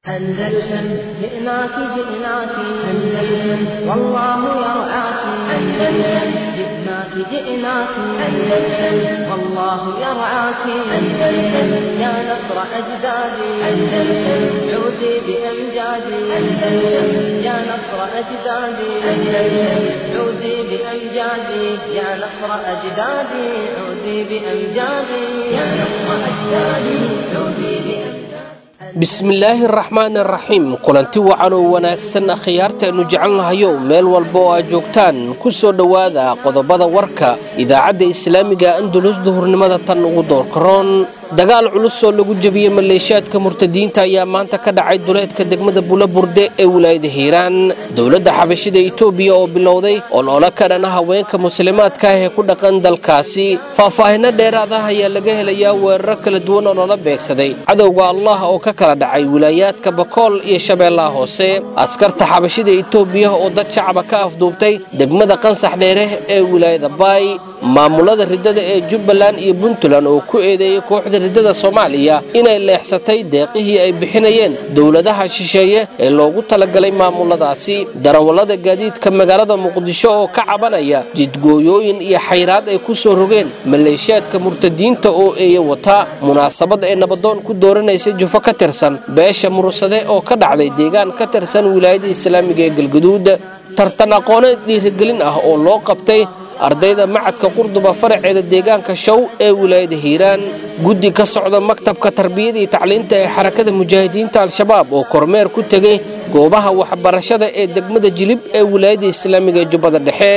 أندلسن جئناك جئناك أندلسن والله يرعاك أندلسن جئناك جئناك أندلسن والله يرعاك أندلسن يا نصر أجدادي أندلسن عودي بأمجادي أندلسن يا نصر أجدادي أندلسن عودي بأمجادي يا نصر أجدادي عودي بأمجادي يا نصر أجدادي عودي بأمجادي bismillaahi araxmaan araxiim kulanti wacan oo wanaagsan akhyaartaaynu jecelnahayow meel walba oo aad joogtaan ku soo dhowaada qodobada warka idaacadda islaamiga andalus duhurnimada tan ugu doorkaroon dagaal culus oo lagu jebiyey maleeshiyaadka murtadiinta ayaa maanta ka dhacay duleedka degmada bulaburde ee wilaayada hiiraan dowladda xabashida itoobiya oo bilowday olole ka dhana haweenka muslimaadka ah ee ku dhaqan dalkaasi faahfaahinno dheeraad ah ayaa laga helayaa weeraro kala duwan oo lala beegsaday cadowga allah oo ka kala dhacay wilaayaadka bakool iyo shabeellaha hoose askarta xabashida itoobiya oo dad shacaba ka afduubtay degmada qansax dheere ee wilaayada baay maamulada riddada ee jubbaland iyo puntland oo ku eedeeyey kooxda riddada soomaaliya inay leexsatay deeqihii ay bixinayeen dowladaha shisheeye ee loogu talagalay maamuladaasi darawallada gaadiidka magaalada muqdisho oo ka cabanaya jidgooyooyin iyo xayraad ay ku soo rogeen maleeshiyaadka murtadiinta oo eeye wata munaasabad ay nabadoon ku dooranaysa jufo ka tirsan beesha mursade oo ka dhacday deegaan ka tirsan wilaayada islaamiga ee galgaduud tartan aqooneed dhiirigelin ah oo loo qabtay ardayda macadka qurduba faraceeda deegaanka show ee wilaayada hiiraan guddi ka socda maktabka tarbiyada iyo tacliinta ee xarakada mujaahidiinta al-shabaab oo kormeer ku tegey goobaha waxbarashada ee degmada jilib ee wilaayada islaamiga ee jubbada dhexe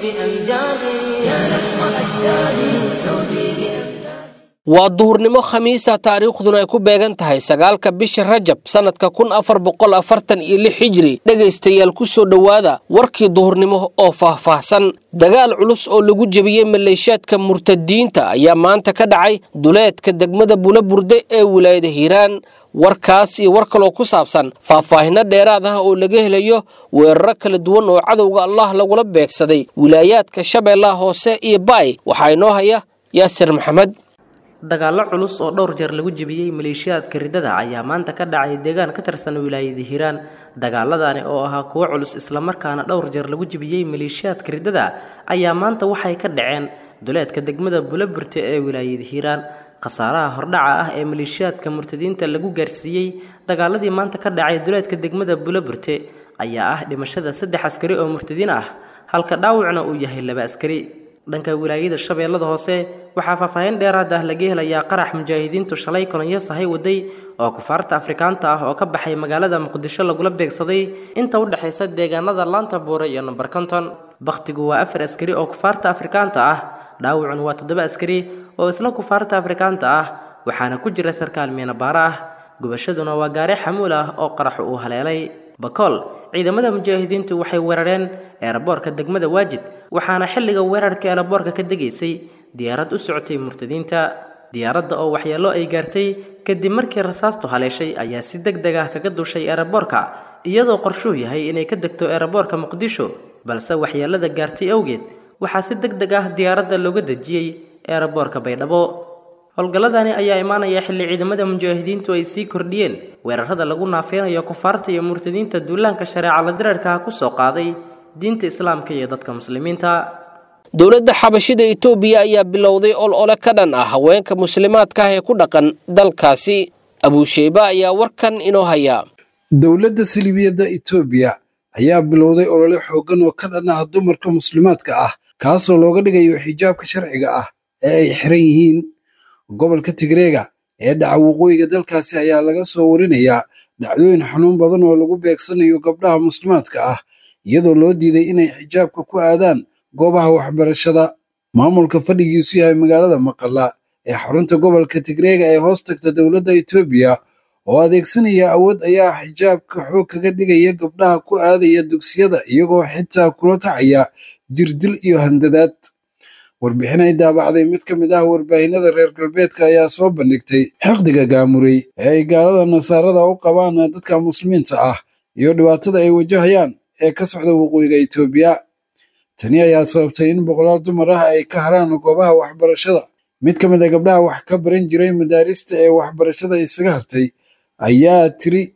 waa duhurnimo khamiisa taariikhduna ay ku beegan tahay sagaalka bisha rajab sannadka kun afar boqol afartan iyo lix hijri dhegaystayaal ku soo dhowaada warkii duhurnimo oo faahfaahsan dagaal culus oo lagu jebiyey maleeshiyaadka murtadiinta ayaa maanta ka dhacay duleedka degmada bulaburde ee wilaayada hiiraan warkaas iyo war kaloo ku saabsan faahfaahinno dheeraad ah oo laga helayo weeraro kala duwan oo cadowga allah lagula beegsaday wilaayaadka shabeellaha hoose iyo baay waxaa inoo haya yaasir maxamed dagaallo culus oo dhowr jeer lagu jebiyey maleeshiyaadka riddada ayaa maanta ka dhacay deegaan ka tirsan wilaayada hiiraan dagaaladani oo ahaa kuwo culus islamarkaana dhowr jeer lagu jebiyey maleeshiyaadka riddada ayaa maanta waxay ka dhaceen duleedka degmada bulaburte ee wilaayada hiiraan khasaaraha hordhaca ah ee maleeshiyaadka murtadiinta lagu gaarsiiyey dagaaladii maanta ka dhacay duleedka degmada bulaburte ayaa ah dhimashada saddex askari oo murtadiin ah halka dhaawacna uu yahay laba askari dhanka wilaayada shabeellada hoose waxaa faahfaahin dheeraad ah laga helayaa qarax mujaahidiintu shalay kolonyo sahay waday oo kufaarta afrikaanta ah oo ka baxay magaalada muqdisho lagula beegsaday inta u dhexaysa deegaanada laanta buure iyo namber konton bakhtigu waa afar askari oo kufaarta afrikaanta ah dhaawacun waa toddoba askari oo isla kufaarta afrikaanta ah waxaana ku jira sarkaal miinabaaro ah gubashaduna waa gaari xamuul ah oo qaraxu uu haleelay bakool ciidamada mujaahidiintu waxay weerareen eeraboorka degmada waajid waxaana xilliga weerarka eeraboorka ka degaysay diyaarad u socotay murtadiinta diyaaradda oo waxyeello ay gaartay kadib markii rasaastu haleeshay ayaa si deg deg ah kaga dushay eeraboorka iyadoo qorshuu yahay inay ka degto eeraboorka muqdisho balse waxyeellada gaartay awgeed waxaa si deg deg ah diyaaradda looga dejiyey eeraboorka baydhabo howlgalladani ayaa imaanaya xilli ciidamada mujaahidiintu ay sii kordhiyeen weerarada lagu naafeynayo kufaarta iyo murtadiinta duulaanka shareeca la dirarkaha ku soo qaaday diinta islaamka iyo dadka muslimiinta dowladda xabashida itoobiya ayaa bilowday olole ka dhan ah haweenka muslimaadka ah ee ku dhaqan dalkaasi abuusheyba ayaa warkan inoo haya dowladda silibiyadda itoobiya ayaa bilowday olole xooggan oo ka dhan ah dumarka muslimaadka ah kaasoo looga dhigayo xijaabka sharciga ah ee ay xiran yihiin gobolka tigreega ee dhaca waqooyiga dalkaasi ayaa laga soo warinayaa dhacdooyin xanuun badan oo lagu beegsanayo gabdhaha muslimaadka ah iyadoo loo diiday inay xijaabka ku aadaan goobaha waxbarashada maamulka fadhigiisu yahay magaalada maqalla ee xarunta gobolka tigreega ee hoos tagta dowladda itoobiya oo adeegsanaya awood ayaa xijaabka xoog kaga dhigaya gabdhaha ku aadaya dugsiyada iyagoo xitaa kula kacaya jirdil iyo handadaad warbixin ay daabacday mid ka mid ah warbaahinada reer galbeedka ayaa soo bandhigtay xiqdiga gaamurey ee ay gaalada nasaarada u qabaan dadka muslimiinta ah iyo dhibaatada ay wajahayaan ee ka socda waqooyiga itoobiya tani ayaa sababtay in boqolaal dumar ah ay ka haraan goobaha waxbarashada mid ka mid a gabdhaha wax ka baran jiray madaarista ee waxbarashada isaga hartay ayaa tiri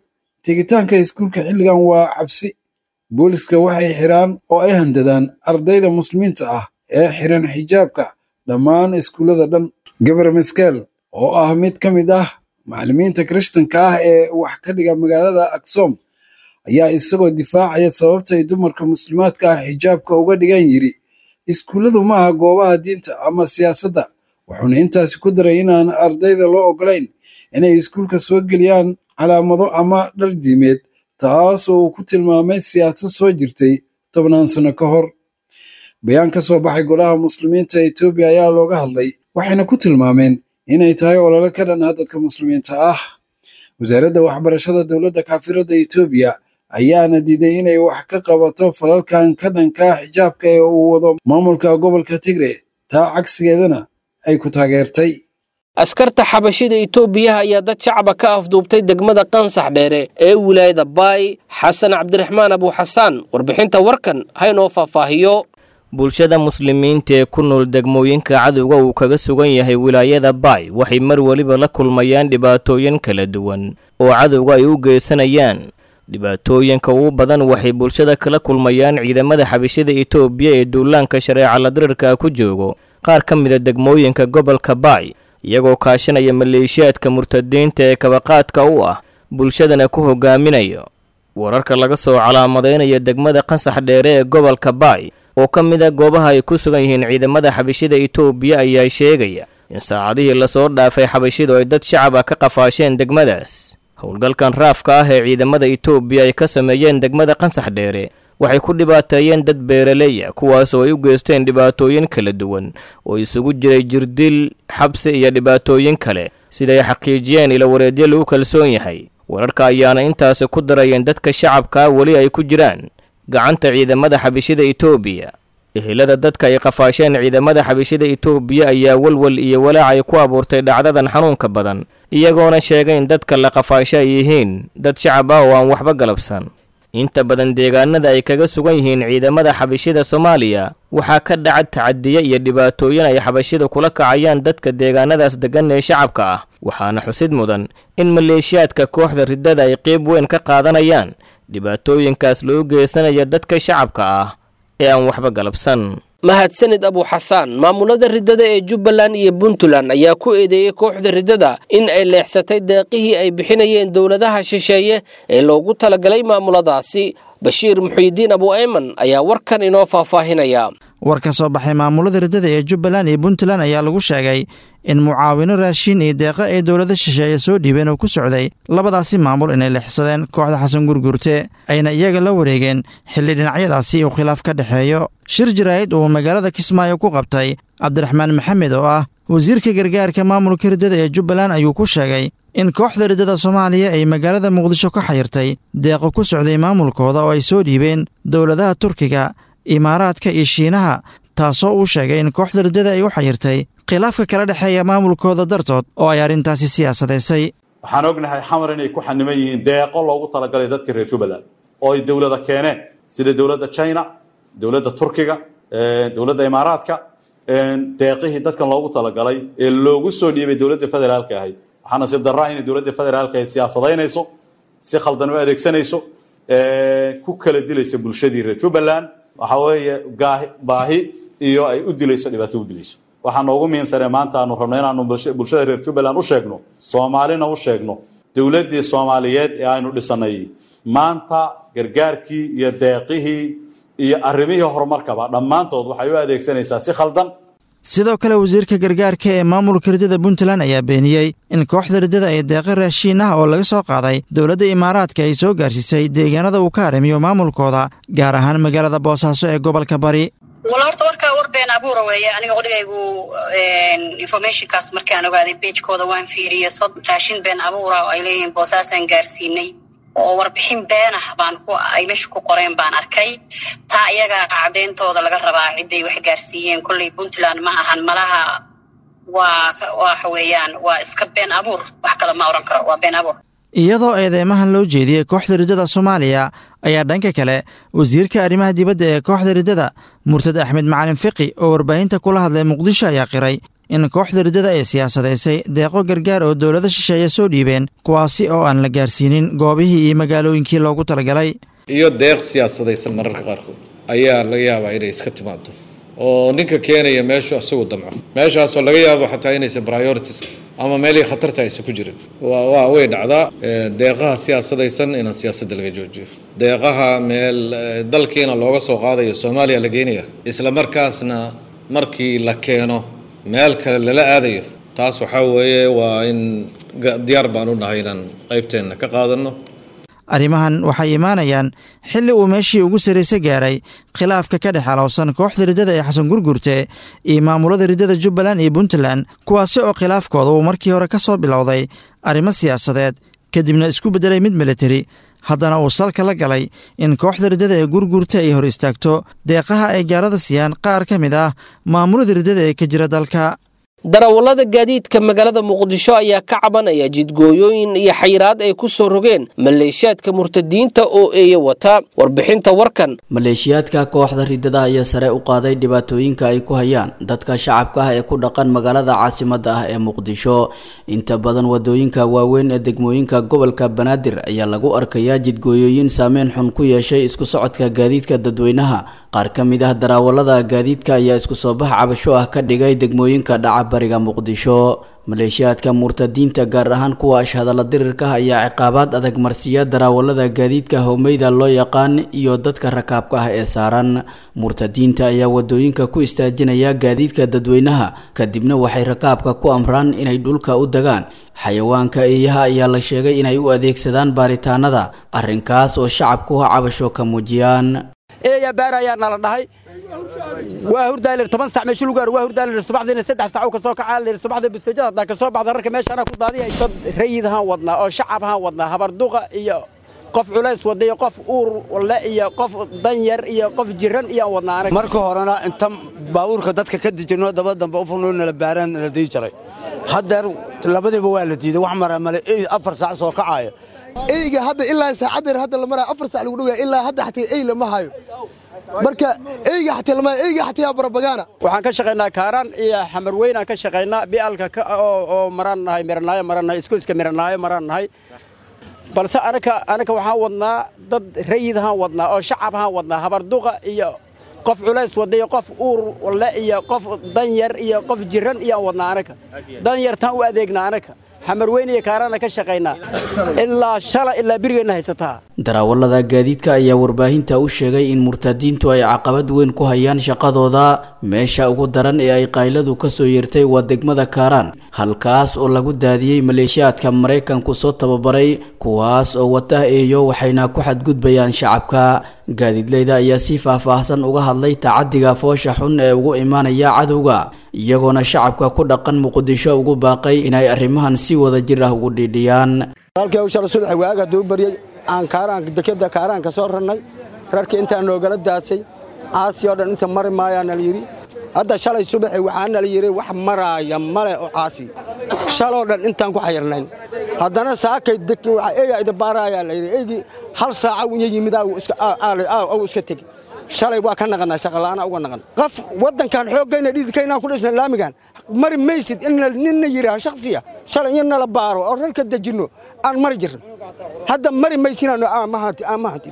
tegitaanka iskuulka xilligan waa cabsi booliska waxay xiraan oo ay handadaan ardayda muslimiinta ah ee xiran xijaabka dhammaan iskuullada dhan gabar maskeel oo ah mid ka mid ah macallimiinta kiristanka ah ee wax ka dhiga magaalada aksom ayaa isagoo difaacaya sababta ay dumarka muslimaadka ah xijaabka uga dhigan yidhi iskuulladu ma aha goobaha diinta ama siyaasadda wuxuuna intaasi ku daray inaan ardayda loo ogolayn inay iskuulka soo geliyaan calaamado ama dhar diimeed taas oo uu ku tilmaamay siyaasad soo jirtay tobnaan sano ka hor bayaan ka soo baxay golaha muslimiinta etoobiya ayaa looga hadlay waxayna ku tilmaameen inay tahay olole ka dhan ah dadka muslimiinta ah wasaaradda waxbarashada dowladda kaafiradda etoobiya ayaana diiday inay wax ka qabato falalkan ka dhanka xijaabka ee uu wado maamulka gobolka tigre taa cagsigeedana ay ku taageertay askarta xabashida itoobiyaha ayaa dad shacaba ka afduubtay degmada qansax dheere ee wilaayada baay xasan cabdiraxmaan abuuxasaan warbixinta warkan haynoo faahfaahiyo bulshada muslimiinta ee ku nool degmooyinka cadowga uu kaga sugan yahay wilaayada baay waxay mar weliba la kulmayaan dhibaatooyin kala duwan oo cadowga ay u geysanayaan dhibaatooyinka ugu badan waxay bulshada kala kulmayaan ciidamada xabashida itoobiya ee duulaanka shareeca ladirirka ku joogo qaar ka mida degmooyinka gobolka baay iyagoo kaashanaya maleeshiyaadka murtadiinta ee kabaqaadka u ah bulshadana ku hogaaminayo wararka laga soo calaamadeynaya degmada qansax dheere ee gobolka baay oo ka mid a goobaha ay ku sugan yihiin ciidamada xabashida itoobiya ayaa sheegaya in saacadihii lasoo dhaafay xabashidu ay dad shacaba ka qafaasheen degmadaas howlgalkan raafka ah ee ciidamada itoobiya ay ka sameeyeen degmada qansax dheere waxay ku dhibaateeyeen dad beeraleya kuwaas oo ay u geysteen dhibaatooyin kala duwan oo isugu jiray jirdil xabsi iyo dhibaatooyin kale siday xaqiijiyeen ila wareedyo lagu kalsoon yahay wararka ayaana intaasi ku darayeen dadka shacabkaa weli ay ku jiraan gacanta ciidamada xabishida itoobiya ehelada dadka ay qafaasheen ciidamada xabishida itoobiya ayaa walwal iyo walaac ay ku abuurtay dhacdadan xanuunka badan iyagoona sheegay in dadka la qafaasho ay yihiin dad shacab ah oo aan waxba galabsan inta badan deegaanada ay kaga sugan yihiin ciidamada xabashida soomaaliya waxaa ka dhaca tacadiye iyo dhibaatooyin ay xabashida kula kacayaan dadka deegaanadaas deggan ee shacabka ah waxaana xusid mudan in maleeshiyaadka kooxda riddada ay qeyb weyn ka qaadanayaan dhibaatooyinkaas loo geysanaya dadka shacabka ah ee aan waxba galabsan mahadsanid abuuxasaan maamulada riddada ee jubbaland iyo puntland ayaa ku eedeeyey kooxda riddada in ay leexsatay deeqihii ay bixinayeen dowladaha shisheeye ee loogu talagalay maamuladaasi bashiir muxiidiin abu ayman ayaa warkan inoo faahfaahinaya war ka soo baxay maamulada riddada ee jubbaland iyo puntland ayaa lagu sheegay in mucaawino raashiin iyo deeqa ay dowlada shisheeye soo dhiibeen oo ku socday labadaasi maamul inay leexsadeen kooxda xasan gurgurte ayna iyaga la wareegeen xilli dhinacyadaasi uu khilaaf ka dhexeeyo shir jaraa'id uu magaalada kismaayo ku qabtay cabdiraxmaan maxamed oo ah wasiirka gargaarka maamulka riddada ee jubbaland ayuu ku sheegay in kooxda riddada soomaaliya ay magaalada muqdisho ka xayirtay deeqo ku socday maamulkooda oo ay soo dhiibeen dowladaha turkiga imaaraadka iyo shiinaha taasoo uu sheegay in kooxda riddada ay u xayirtay khilaafka kala dhexeeya maamulkooda dartood oo ay arrintaasi siyaasadaysay waxaan ognahay xamar inay ku xaniman yihiin deeqo loogu talagalay dadka reer jubbaland oo ay dowlada keeneen sida dowladda china dowladda turkiga dowladda imaaraadka deeqihii dadkan loogu talagalay ee loogu soo dhiibay dowladda federaalka ahayd waxaa nasiib darraa inay dowladda federaalka ahayd siyaasadaynayso si khaldan u adeegsanayso ku kala dilayso bulshadii reer jubbaland waxa weeye baahi iyo ay u dilayso dhibaato u dilayso waxaa noogu muhiimsanee maanta aanu rabno inaanu bulshada reer jubbaland u sheegno soomaalina u sheegno dowladdii soomaaliyeed ee aynu dhisanay maanta gargaarkii iyo deeqihii iyo arrimihii horumarkaba dhammaantood waxay u adeegsanaysaa si khaldan sidoo kale wasiirka gargaarka ee maamulka riddada puntland ayaa beeniyey in kooxda riddada ay deeqa raashiin ah oo laga soo qaaday dowladda imaaraadka ay soo gaarsiisay deegaanada uu ka haramiyo maamulkooda gaar ahaan magaalada boosaaso ee gobolka bari wal horta warkaa war been abuura weeye aniga qodhigaygu informationkaas markaan ogaaday beejkooda waan fiiriyey sod raashin been abuura oo ay leeyihiin boosaasaan gaarsiinay oo warbixin been ah baan ku ay meesha ku qoreen baan arkay taa iyaga cadeyntooda laga rabaa cidday wax gaarsiiyeen kolley puntland ma ahan malaha waa waxa weeyaan waa iska been abuur wax kale ma oran karo waa been abuur iyadoo eedeymahan loo jeediyey kooxda riddada soomaaliya ayaa dhanka kale wasiirka arrimaha dibadda ee kooxda riddada murtad axmed macalin fiqi oo warbaahinta kula hadlay muqdisho ayaa qiray in kooxda riddada ay siyaasadaysay deeqo gargaar oo dowlado shisheeye soo dhiibeen kuwaasi oo aan la gaarsiinin goobihii iyo magaalooyinkii loogu talagalay iyo deeq siyaasadaysan mararka qaarkood ayaa laga yaabaa inay iska timaado oo ninka keenaya meeshu isagu damco meeshaasoo laga yaabo xataa inaysan priorities ama meelihii khatarta aysan ku jirin waa way dhacdaa deeqaha siyaasadaysan inaan siyaasadda laga joojiyo deeqaha meel dalkiina looga soo qaadayo soomaaliya la geynaya isla markaasna markii la keeno meel kale lala aadayo taas waxaa weeye waa in diyaar baan u nahay inaan qaybteenna ka qaadanno arrimahan waxay imaanayaan xilli uu meeshii ugu sarraysa gaaray khilaafka ka dhex alowsan kooxda riddada ee xasan gurgurte iyo maamulada riddada jubbaland iyo puntland kuwaasi oo khilaafkooda uu markii hore ka soo bilowday arrimo siyaasadeed kadibna isku beddelay mid militari haddana uu salka la galay in kooxda riddada ee gurgurta ay hor istaagto deeqaha ay gaalada siiyaan qaar ka mid ah maamulada riddada ee ka jira dalka darawallada gaadiidka magaalada muqdisho ayaa ka cabanaya jidgooyooyin iyo xayiraad ay ku soo rogeen maleeshiyaadka murtadiinta oo eeya wata warbixinta warkan maleeshiyaadka kooxda riddada ayaa sare u qaaday dhibaatooyinka ay ku hayaan dadka shacabka ah ee ku dhaqan magaalada caasimadda ah ee muqdisho inta badan wadooyinka waaweyn ee degmooyinka gobolka banaadir ayaa lagu arkayaa jidgooyooyin saameyn xun ku yeeshay isku socodka gaadiidka dadweynaha qaar ka mid ah darawallada gaadiidka ayaa isku soo bax cabasho ah ka dhigay degmooyinka dhaca bariga muqdisho maleeshiyaadka murtadiinta gaar ahaan kuwa ashhadalla dirirka ayaa ciqaabaad adag marsiiya darawallada gaadiidka howmeyda loo yaqaan iyo dadka rakaabka ah ee saaran murtadiinta ayaa wadooyinka ku istaajinaya gaadiidka dadweynaha kadibna waxay rakaabka ku amraan inay dhulka u degaan xayawaanka eeyaha ayaa la sheegay inay u adeegsadaan baaritaanada arrinkaas oo shacabku cabasho ka muujiyaan eeya baar ayaa nala dhahay waa hurdaalir toban sac meesha lugaar waa hurdaalir subaxdiina saddex sac ka soo kacaa lir subaxda busteejada hadaa ka soo baxda rarka meesha anaa ku daadiyay dad rayidhaan wadnaa oo shacabhaan wadnaa habarduqa iyo qof culays wada iyo qof uur le iyo qof danyar iyo qof jiran iyaan wadnaa anaga marka horena inta baabuurka dadka ka dijirno daba dambe u furnoo nala baaraan nala dii jiray haddeer labadiiba waa la diiday wax mara male afar saac soo kacaaya eyga hadda ilaa saacaddeer hadda la maraya afar sac lagu dhawaya ilaa hadda xataa ey lama hayo marka eyga xataa lama eyga xataa barabagaana waxaan ka shaqaynaa kaaraan iyo xamar weynaan ka shaqaynaa bialka oo maraan nahay miranaayo maraan nahay iskoyska miranaayo maraan nahay balse anaka anaka waxaan wadnaa dad rayidhaan wadnaa oo shacabhaan wadnaa habarduqa iyo qof culays wada iyo qof uur le iyo qof danyar iyo qof jiran iyaan wadnaa anaka danyartaan u adeegnaa anaka xamar weyn iyo kaaraana ka shaqaynaa ilaa shala ilaa birigeenna haysataa darawallada gaadiidka ayaa warbaahinta u sheegay in murtadiintu ay caqabad weyn ku hayaan shaqadooda meesha ugu daran ee ay qayladu ka soo yeertay waa degmada kaaraan halkaas oo lagu daadiyey maleeshiyaadka maraykanku soo tababaray kuwaas oo wata eeyo waxayna ku xadgudbayaan shacabka gaadiidleyda ayaa si faahfaahsan uga hadlay tacadiga foosha xun ee ugu imaanaya cadowga iyagoona shacabka ku dhaqan muqdisho ugu baaqay inay arrimahan si wada jir ah ugu dhiidhiyaan halkii hawshala subaxi waaga hadduu baryey aan kaaraan dekeda kaaraanka soo rarnay rarkii intaa noogala daasay caasi oo dhan inta mari maayaana la yidhi hadda shalay subaxi waxaana la yidhi wax maraaya male oo caasi shaloo dhan intaan ku xayirnayn haddana saakay deki waxa eeyaa idabaaraayaa la yidhi eygii hal saaca iyo yimid aagu iska tegi shalay waa ka naqanaa shaqala'aana uga naqan qof waddankan xooggayna dhididkaynaan ku dhisna laamigan mari maysid in ninna yidhaaho shakhsiya shalay in nala baaro oo rarka dejinno aan mari jirin hadda mari maysinaan ma hantin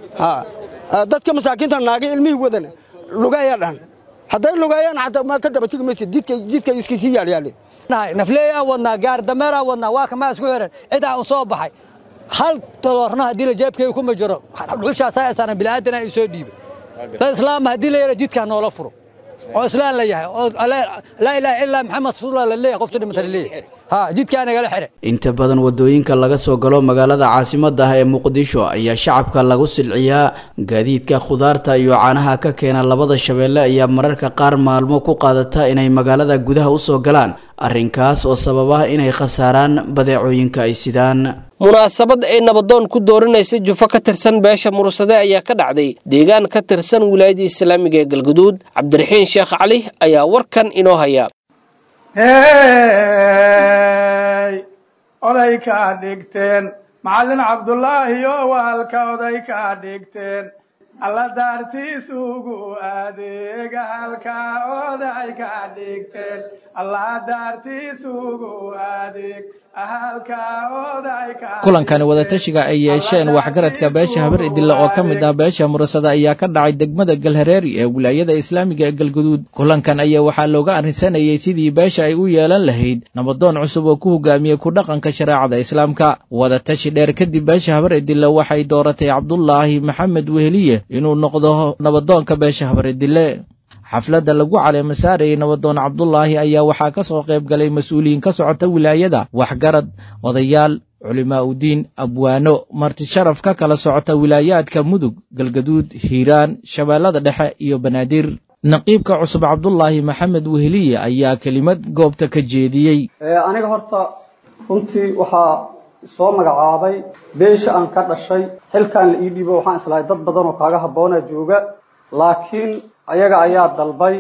dadka masaakiinta naagay ilmihii wadana lugayaa dhahan hadday lugaayaan xataa ma ka daba tegi maysid jidka iskasii yaalyaaleen nafleeyaa wadnaa gaar dameeraa wadnaa waa kamaa isku xiran cidaa un soo baxay hal taloorna haddii la jeebkayga kuma jiro dhushaasaa saaran bilaadan ay soo dhiibay dad islaama haddii la yara jidkaa noola furo oo islaan la yahay oo laa ilaaha ilaa maxamed rasuulullah la leeyahay qofta dhimata la leeyahay ha jidkaa nagala xire inta badan wadooyinka laga soo galo magaalada caasimadda ah ee muqdisho ayaa shacabka lagu silciyaa gaadiidka khudaarta iyo caanaha ka keena labada shabeelle ayaa mararka qaar maalmo ku qaadata inay magaalada gudaha u soo galaan arrinkaas oo sababa inay khasaaraan badeecooyinka ay sidaan munaasabad ay nabadoon ku dooranaysa jufo ka tirsan beesha mursade ayaa ka dhacday deegaan ka tirsan wilaayada islaamiga ee galguduud cabdiraxiin sheekh cali ayaa warkan inoo haya hey oday kaa dhigteen macallin cabdulaahi oo waalka oday kaa dhigteen alla daartiisugu adeega halka oday ka dhigteen alla daartiisugu adeeg halka oday ka kulankani wadatashiga ay yeesheen waxgaradka beesha habar idille oo ka mid ah beesha murasada ayaa ka dhacay degmada galhareeri ee wilaayada islaamiga ee galguduud kulankan ayaa waxaa looga arrinsanayay sidii beesha ay u yeelan lahayd nabadoon cusub oo ku hogaamiyey ku dhaqanka shareecada islaamka wadatashi dheer kadib beesha habar idille waxay dooratay cabdulaahi maxamed weheliye inuu noqdo nabadoonka beesha habar idille xafladda lagu caleema saarayay nabadoon cabdulaahi ayaa waxaa ka soo qayb galay mas-uuliyiin ka socota wilaayada waxgarad odayaal culimaa udiin abwaano marti sharaf ka kala socota wilaayaadka mudug galgaduud hiiraan shabeellada dhexe iyo banaadir naqiibka cusub cabdulaahi maxamed weheliye ayaa kelimad goobta ka jeediyey aniga horta runtii waxaa soo magacaabay beesha aan ka dhashay xilkaan la ii dhiibo waxaan islahay dad badan oo kaaga habboona jooga laakiin ayaga ayaa dalbay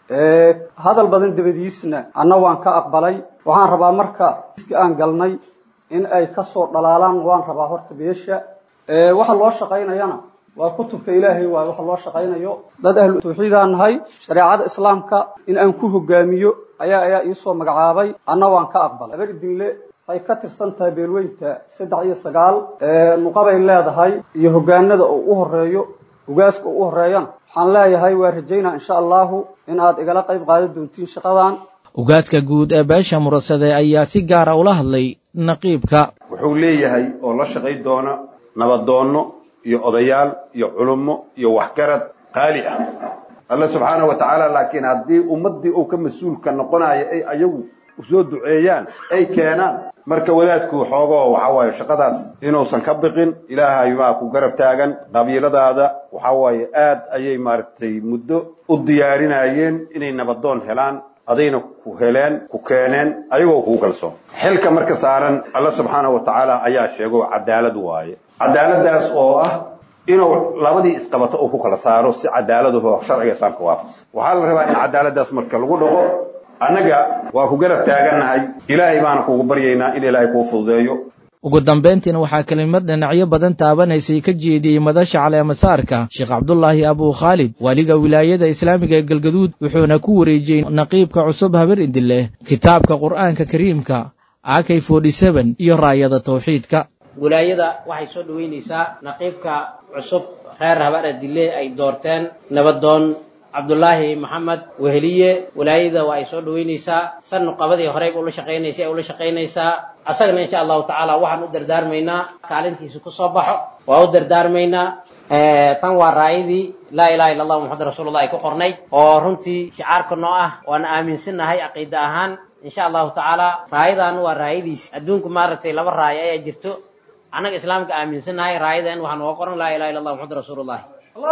hadal badan dabadiisna anna waan ka aqbalay waxaan rabaa marka iski aan galnay in ay ka soo dhalaalaan waan rabaa horta beesha waxa loo shaqaynayana waa kutubka ilaahay waaye waxa loo shaqaynayo dad ahlu tawxiidaan nahay shareecada islaamka in aan ku hogaamiyo ayaa ayaa iisoo magacaabay anna waan ka aqbalay habar idinle waxay ka tirsan tahay beelweynta saddex iyo sagaal nuqabay leedahay iyo hogaanada oo u horeeyo hogaaska oo u horeeyana waxaan leeyahay waa rajaynaa insha allahu in aad igala qayb qaadan doontiin shaqadan ugaaska guud ee beesha murasade ayaa si gaara ula hadlay naqiibka wuxuu leeyahay oo la shaqayn doona nabadoonno iyo odayaal iyo culummo iyo waxgarad qaali ah alle subxaana wa tacaala laakiin haddii ummaddii uu ka mas-uulka noqonayo ay ayagu usoo duceeyaan ay keenaan marka wadaadku xoogoo waxa waaye shaqadaas inuusan ka biqin ilaahay baa ku garab taagan qabiiladaada waxa waaye aad ayay maaragtay muddo u diyaarinayeen inay nabadoon helaan adayna ku heleen ku keeneen ayagoo kugu kalsoon xilka marka saaran alla subxaana wa tacaala ayaa sheego cadaalad waaye cadaaladaas oo ah inuu labadii isqabato uu ku kala saaro si cadaaladaho sharciga islaamka waafaqsan waxaa la rabaa in cadaaladaas marka lagu dhaqo annaga waa ku garab taagannahay ilaahay baana kugu baryaynaa in ilaahay kuu fududeeyo ugu dambayntiina waxaa kelimad dhinacyo badan taabanaysay ka jeediyey madasha caleemasaarka sheekh cabdulaahi abuu khaalid waaliga wilaayada islaamiga ee galgaduud wuxuuna ku wareejiyey naqiibka cusub habar idileh kitaabka qur'aanka kariimka akay forty-seven iyo raayada tawxiidka wilaayada waxay soo dhoweynaysaa naqiibka cusub reer habar idile ay doorteen nabadoon cabdulaahi maxamed weheliye wilaayada waa ay soo dhoweynaysaa san nuqabadii horeyba ula shaqaynaysay ay ula shaqaynaysaa asagana insha allahu tacaala waxaan u dardaarmaynaa kaalintiisa ku soo baxo waa u dardaarmaynaa tan waa raayadii laa ilaha illa allah muxamad rasuulullah ay ku qornayd oo runtii shicaarka noo ah waana aaminsannahay caqiida ahaan insha allahu tacaala raayadan waa raayadiis adduunku maaragtay laba raayo ayaa jirto annaga islaamka aaminsannahay raayadan waxaa nooga qoran laa ilaha illa allah muxamad rasuulullahi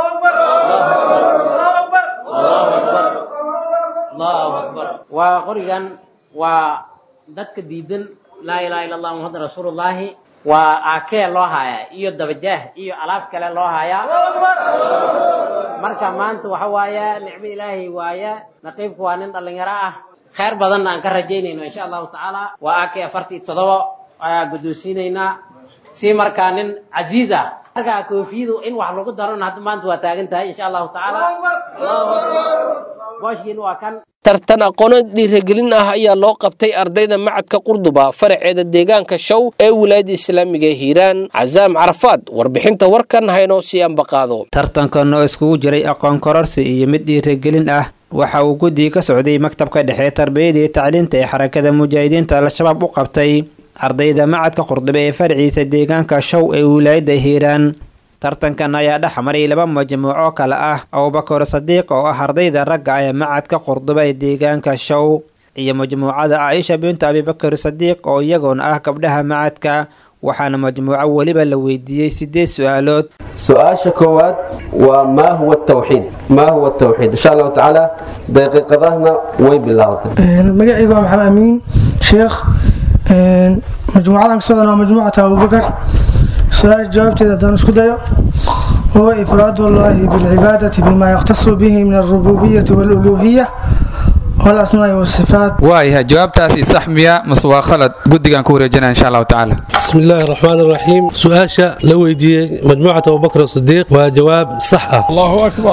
allahu akbar waa qorigan waa dadka diidan laa ilaha illa allah muxamad rasuulullahi waa aakee loo haayaa iyo dabajaah iyo alaab kale loo haayaa marka maanta waxa waaye nicmo ilaahay waaye naqiibku waa nin dhallinyaro ah khayr badanna aan ka rajaynayno insha allahu tacaala waa aakee afartii toddoba ayaa guddoonsiinaynaa si markaa nin casiiz ah markaa koofiyadu in wax lagu darona hadda maanta waa taagan tahay insha allahu tacaala booshkiin waa kan tartan aqoono dhiirigelin ah ayaa loo qabtay ardayda macadka qurduba faraceeda deegaanka show ee wilaayada islaamiga ee hiiraan casaam carafaad warbixinta warkan haynoo sii ambaqaado tartankan oo iskugu jiray aqoon kororsi iyo mid dhiirigelin ah waxa uu guddiga ka socday maktabka dhexe tarbiyada iyo tacliinta ee xarakada mujaahidiinta al-shabaab u qabtay ardayda macadka qurdube ee faraciisa deegaanka show ee wilaayada hiiraan tartankan ayaa dhex maray laba majmuuco kale ah abubakar sadiiq oo ah ardayda ragga ee macadka qurduba ee deegaanka show iyo majmuucada caaisha bintu abibakar sadiiq oo iyagoona ah gabdhaha macadka waxaana majmuuco weliba la weydiiyey sideed su-aalood su-aasha koowaad waa maa huwa tawxiid maa huwa tawxiid insha allahu tacaala daqiiqadahna way bilaabatay magacaygu waa maxamed amiin sheekh majmuucadan kasocdana waa majmuucata abubakar su-aasha jawaabteeda haddaan isku dayo huwa ifraad ullahi bilcibaadati bima yakhtasu bihi min alrububiyati waluluhiya والأسماء والصفات waayahay jawaabtaasi sax miya mase waa khalad guddigaan ku wareejinaya insha allahu tacaala بسم الله الرحمن الرحيم سؤاشا لويدي مجموعة أبو بكر الصديق وجواب صح الله أكبر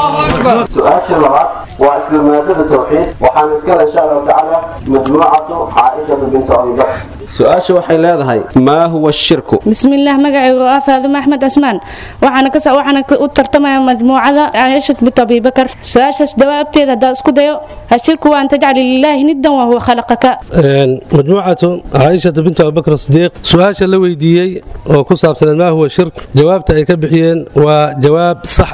su-aasha labaad waa isla maadada tawxiid waxaan iskale insha allahu tacaala majmuucatu caaishatu bintu abibakr su-aasha waxay leedahay maa huwa shirku بسم الله مقعي فاطمة أحمد عثمان وحنا كسا وحنا وترتمى مجموعة عائشة بنت أبي بكر سؤال جوابتي هذا اسكو ديو الشرك وأن تجعل لله ندا وهو خلقك een, مجموعة عائشة بنت أبي بكر الصديق سؤاشا لويديي وكصاب سنة ما هو الشرك جوابته أي كبحيين وجواب صح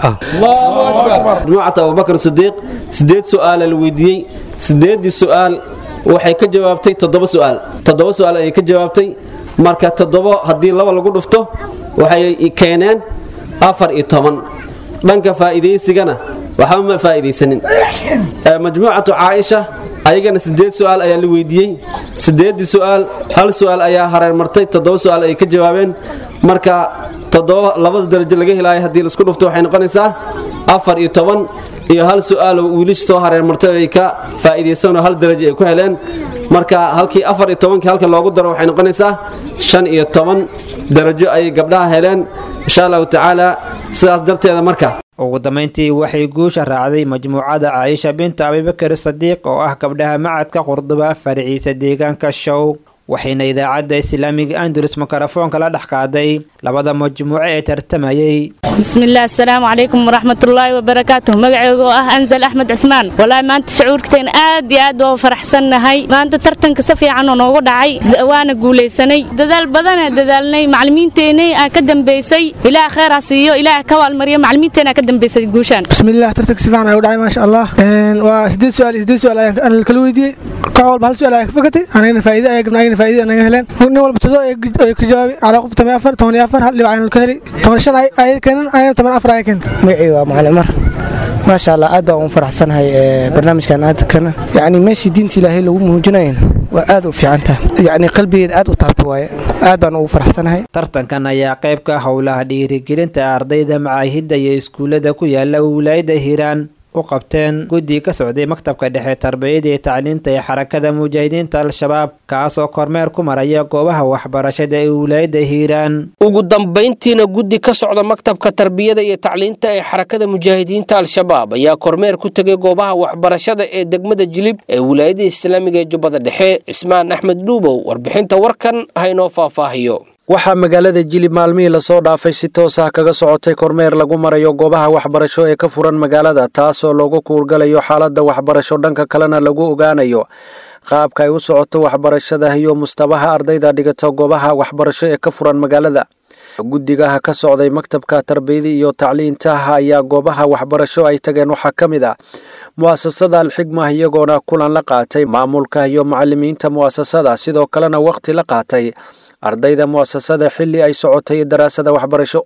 majmuucata abubakr sidiiq sideed su-aala la weydiiyey sideedii su-aal waxay ka jawaabtay toddoba su-aal toddoba su-aal ayay ka jawaabtay marka toddobo haddii laba lagu dhufto waxay keeneen afar iyo toban dhanka faa'iidaysigana waxba ma faa'iidaysanin Ee, majmuucatu caaisha ayagana sideed su-aal ayaa la weydiiyey sideedii su-aal hal su-aal ayaa hareer martay toddoba su-aal ayay ka jawaabeen marka toddoba labada darajo laga helaayo haddii laisku dhufto waxay noqonaysaa afar iyo toban iyo hal su-aal oo wiilish soo hareer martay ay ka faa'iidaysanoo hal darajo ay ku heleen marka halkii afar iyo tobankii halka loogu daro waxay noqonaysaa shan iyo toban darajo ayay gabdhaha heleen insha allahu tacaala sidaas darteeda marka ugu dambayntii waxay guusha raacday majmuucada caaisha binta abibakar sadiiq oo ah gabdhaha macadka qurduba farciisa deegaanka show waxayna idaacadda islaamiga andalus mikrofoonka la dhex qaaday labada majmuuco ee tartamayay بسم الله السلام عليكم ورحمة الله وبركاته مقعيقو اه أنزل أحمد عثمان والله ما أنت شعور كتين آد آد وفرحسن هاي ما أنت ترتن كسفي عنو نوغو دعي وانا قولي سني ددال بدنا ددالني معلمين تيني أكدم بيسي إلى خير هسيو إلى كوال مريم معلمين تيني أكدم بيسي قوشان بسم الله ترتك سفان أو دعي ما شاء الله إن وسديد سؤال سديد سؤال أنا الكلويدي كأول بهال سؤال أيك فكتي أنا هنا فايدة أيك من أنا فايدة أنا هلين نول بتدو أيك جوابي على قف تمي أفر توني أفر هل اللي بعين الكهري توني شن أي أي كان أنا تمن أفر أي كان magacii waa macalin mar maasha allah aad baan u faraxsanahay ee, barnaamijkan aadkana yacni meeshii diinta ilaahay lagu muujinayana waa aad u fiican tahay yacni qalbigeed aad u taabta waaye aad baan ugu faraxsanahay tartankan ayaa qayb ka ah howlaha dhiirigelinta ardayda macaahidda iyo iskuullada ku yaala wilaayada hiiraan u qabteen guddi ka socday maktabka dhexe tarbiyada iyo tacliinta ee xarakada mujaahidiinta al-shabaab kaasoo kormeer ku maraya goobaha waxbarashada ee wilaayada hiiraan ugu dambayntiina guddi ka socda maktabka tarbiyada iyo tacliinta ee xarakada mujaahidiinta al-shabaab ayaa kormeer ku tegay goobaha waxbarashada ee degmada jilib ee wilaayada islaamiga ee jubbada dhexe cismaan axmed dhuubow warbixinta warkan haynoo faahfaahiyo waxaa magaalada jilib maalmihii lasoo dhaafay si toos ah kaga socotay kormeer lagu marayo goobaha waxbarasho ee ka furan magaalada taasoo loogu kuurgalayo xaaladda waxbarasho dhanka kalena lagu ogaanayo qaabka ay u socoto waxbarashada iyo mustabaha ardayda dhigata goobaha waxbarasho ee ka furan magaalada guddigaha ka socday maktabka tarbiyada iyo tacliinta ayaa goobaha waxbarasho ay tageen waxaa ka mid ah mu'asasada alxigma iyagoona kulan la qaatay maamulka iyo macalimiinta mu'asasada sidoo kalena wakhti la qaatay ardayda mu'asasada xilli ay socotay daraasada waxbarasho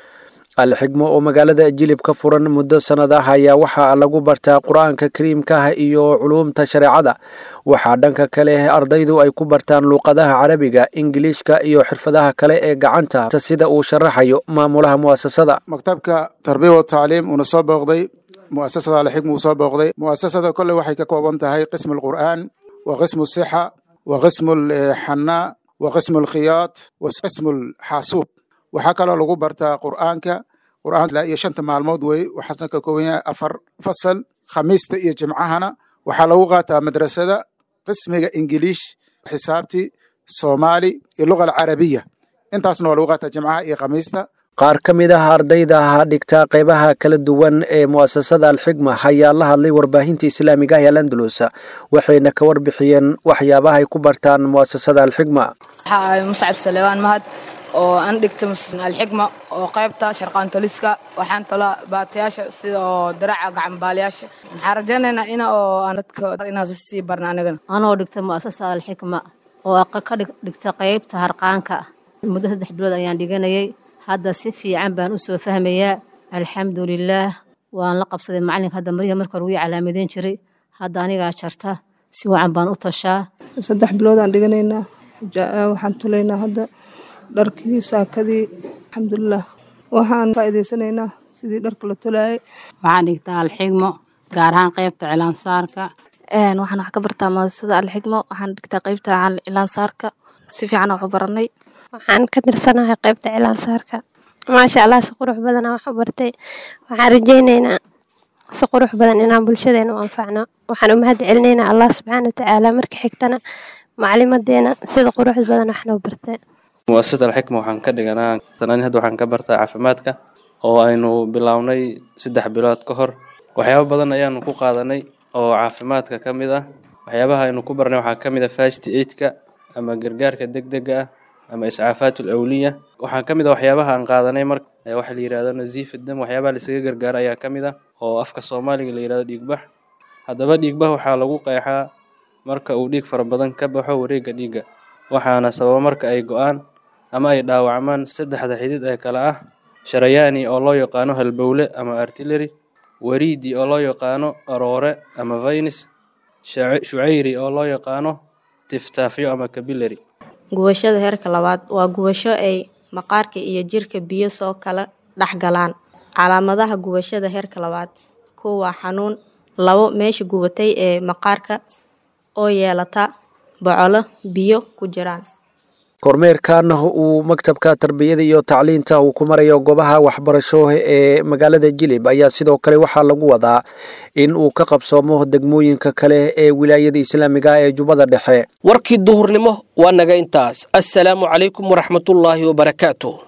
alxigmo oo magaalada jilib ka furan muddo sannad ah ayaa waxaa lagu bartaa qur-aanka kariimka ah iyo culuumta shareecada waxaa dhanka kale ardaydu ay ku bartaan luuqadaha carabiga ingiliishka iyo xirfadaha kale ee gacanta sida uu sharaxayo maamulaha mu'asasada maktabka tarbiya wa tacliim uuna soo booqday mu'asasada alxigma uu soo booqday mu'asasada kolley waxay ka kooban tahay qismu alqur'aan wa qismu sixa wa qismu alxanaa wa qismu alkhiyaat wa qismu alxaasuub waxaa kaloo lagu bartaa qur'aanka qur'aan ilaa iyo shanta maalmood wey waxaasna ka kooban yahay afar fasal khamiista iyo jimcahana waxaa lagu qaataa madrasada qismiga ingiliish xisaabti soomaali iyo luga alcarabiya intaasna waa lagu qaataa jimcaha iyo khamiista qaar ka mid ah ardayda dhigta qaybaha kala duwan ee mu'asasada alxigma ayaa la hadlay warbaahinta islaamiga ah ee landalus waxayna ka warbixiyeen waxyaabaha ay ku bartaan mu'asasada alxigma muscab salebaan mahad oo aan dhigta alxigma oo qaybta sharqaantoliska waxaan tala baatayaasha sida oo daraca gacanbaalayaasha maxaan rajaynaynaa ina oo aan dadka inaas sii barna anigana anoo dhigta mu'asasa alxikma oo ka dhigta qaybta harqaanka muddo saddex bilood ayaan dhiganayay hadda si fiican baan u soo fahmayaa alxamdulilaah waan la qabsaday macalinka hadda mariga marka hore wii calaamadeyn jiray hadda anigaa jarta si wacan baan u tashaa saddex biloodaan dhiganaynaa waxaan tulaynaa hadda dharkii saakadii alxamdulilah waxaan faa'iidaysanaynaa sidii dharka la tolaayay waxaan dhigtaa alxigmo gaar ahaan qaybta cilaansaarka waxaan wax ka bartaa maadasada alxigmo waxaan dhigtaa qeybta cilaansaarka si fiican wax u baranay waxaan ka tirsanahay qeybta cilaansaarka maasha allah si qurux badana wax u bartay waxaan rajaynaynaa si qurux badan inaan bulshadeena u anfacno waxaan u mahad celinaynaa allah subxaana watacaala marka xigtana maclimadeena sida qurux badan wax noo bartay muasasada alxikma waxaan ka dhiganaa sanani hadda waxaan ka bartaa caafimaadka oo aynu bilownay saddex bilood ka hor waxyaabo badan ayaanu ku qaadanay oo caafimaadka ka mid ah waxyaabaha aynu ku barnay waxaa ka mid ah fast aidka ama gargaarka degdega ah ama iscaafaat alawliya waxaa ka mid ah waxyaabaha aan qaadanay mar waxa la yihahdo naziif dam waxyaabaha laisaga gargaaro ayaa ka mid ah oo afka soomaaliga la yihahdo dhiigbax haddaba dhiigbax waxaa lagu qeexaa marka uu dhiig fara badan ka baxo wareegga dhiigga waxaana sababa marka ay go-aan ama ay dhaawacmaan saddexda xidid ee kale ah sharayaani oo loo yaqaano halbowle ama artillery wariidi oo loo yaqaano aroore ama vainis shucayri oo loo yaqaano tiftaafyo ama kabilary gubashada heerka labaad waa gubasho ay maqaarka iyo jirka biyo soo kala dhex galaan calaamadaha gubashada heerka labaad kow waa xanuun labo meesha gubatay ee maqaarka oo yeelata bocolo biyo ku jiraan kormeerkan uu maktabka tarbiyada iyo tacliinta uu ku marayo goobaha waxbarasho ee magaalada jilib ayaa sidoo kale waxaa lagu wadaa in uu ka qabsoomo degmooyinka kale ee wilaayada islaamiga ee jubbada dhexe warkii duhurnimo waa naga intaas assalaamu calaykum waraxmatullaahi wabarakaatu